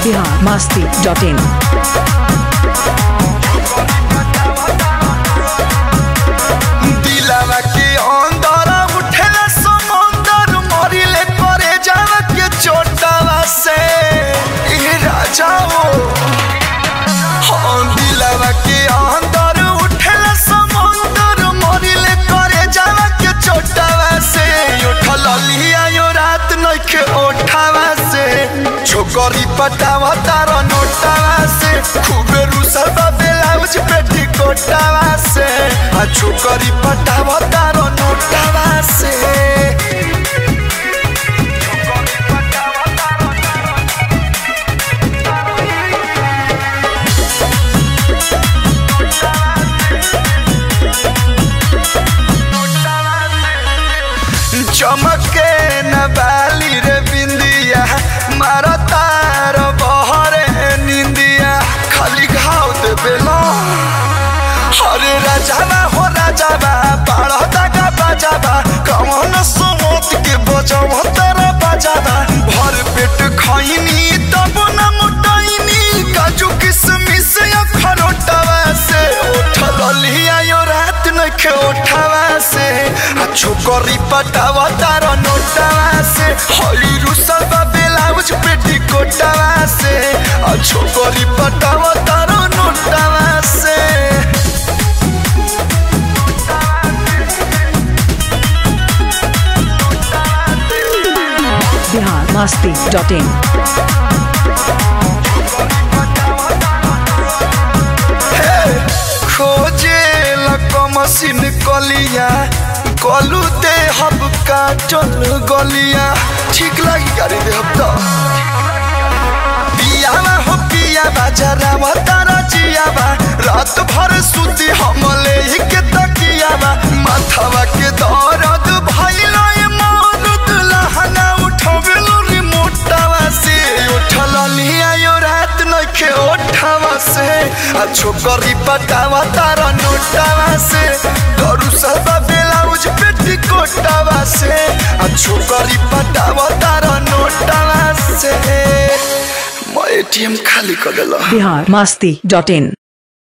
Bihar Masti dot in दिलावा के अंदर उठेला समंदर मरिले करे जावा के चोटावा से ए राजाओ हाँ दिलावा के अंदर उठेला समंदर मरिले करे जावा के चोटावा से उठल लिया यो रात नइखे ओठावा से छोकरी पटावा तार नोटावा से खूबे रुसल बा ब्लाउज पेटी कोटावा से आ छोकरी पटावा तार नोटावा से चमके न बाली रे बिंदिया मारा तार बहरे निंदिया खाली घाव दे बेला अरे राजाबा हो राजाबा बाढ़ दागा बाजाबा कमन समोत के बजाव तारा बाजाबा भर पेट खैनी तब न मोटाइनी काजू किसमिस अखरोटावा से उठल लिया यो रात नखे उठावा से आ छोकरी पटावा तार नोटावा से हई रुसल बा ब्लाउज पेटी कोटावा से आ छोकरी पटावा तार नोटावा से बिहार मस्ती डॉट इन खोजे लको मशीन कलिया कलू दे हब काटल गलिया ठीक लगी गाड़ी दे हब तो पियावा हो पियावा जरा तारा जियावा रात भर सुती हमले ही के तकियावा माथावा के दर्द भइलो ये मरुद लहना उठवेलो रिमोटावा से उठल लिया यो रात नखे ओठावा से आ छोकरी पटावा तारा नोटावा से डरू सबा ब्लाउज पेटी कोटावा से आ छोकरी पटावा तारा नोटावा से मैं एटीएम खाली कर देला बिहार मस्ती डॉट इन